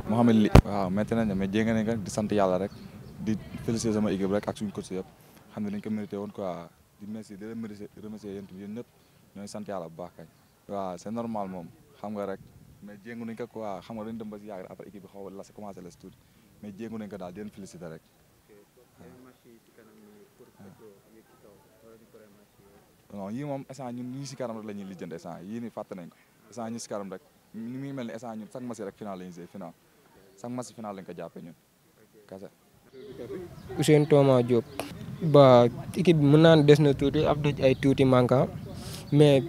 Mouhamed Li waaw métti nañ mais jéng nañ ko di sant yàlla rek di féliciter sama équipe rek ak suñu coach yëpp xam ne dañ ko mérité woon quoi di merci di leen remercier yéen tamit yéen ñëpp ñooy sant yàlla bu baax kañ waaw c'est normal moom xam nga rek mais jéngu nañ ko quoi xam nga dañ dem ba si yàgg après équipe bi xaw a la commencé la si tuuti mais jéngu nañ ko daal di leen féliciter rek non yii moom instant ñun ñii si kanam rek la ñuy lijjanti instant yii nii fàtte nañ ko instant ñi si kanam rek ni muy mel ni instant ñun chaque match rek final la ñuy jouer final chaque match final lañ ko jàppee ñun kese Ousseynou Thomas Diop ba équipe bi mën naa ne des na tuuti ab daj ay tuuti manquant mais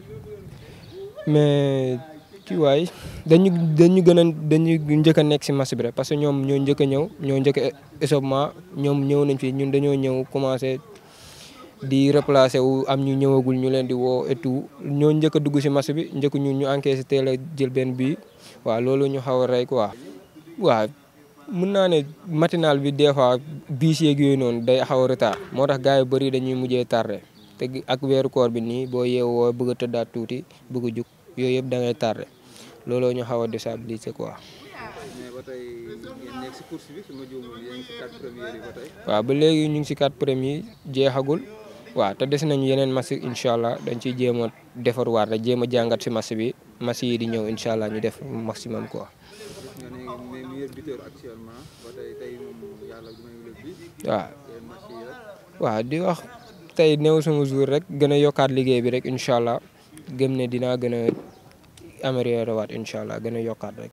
mais ci waay dañu dañu gën a dañu njëkk a nekk si match bi rek parce que ñoom ñoo njëkk a ñëw ñoo njëkk a échauffement ñoom ñëw nañ fi ñun dañoo ñëw commencé di replacer wu am ñu ñëwagul ñu leen di woo et tout ñoo njëkk a dugg si match bi njëkk ñun ñu encaissé teel a jël benn bi waaw loolu ñu xaw a rey quoi waaw mun naa ne matinal bi des fois biis yeeg yooyu noonu day xaw a retard moo tax gars yu bëri dañuy mujjee tardé te ak weeru koor bi nii boo yeewoo bëgg a tëddaat tuuti bëgg a jug yooyu yëpp da ngay tardé looloo ñu xaw a déstabiliser quoi. mais ba tey ngeen nekk si course bi su ma juumul yéen si quatre premiers yi ba tey. waaw ba léegi ñu ngi si quatre premiers jeexagul waaw te des nañu yeneen match incha allah dañ ciy jéem a defarwaat rek jéem a jàngat si match bi match yi di ñëw incha allah ñu def maximum quoi. nga ne mais meilleur buteur actuellement ba tey tey moom yàlla may la bi waaw yéen match yi rek. waaw di wax tey néew sama jour rek gën a yokkaat liggéey bi rek incha allah gëm ne dinaa gën a améliorer waat incha allah gën a yokkaat rek.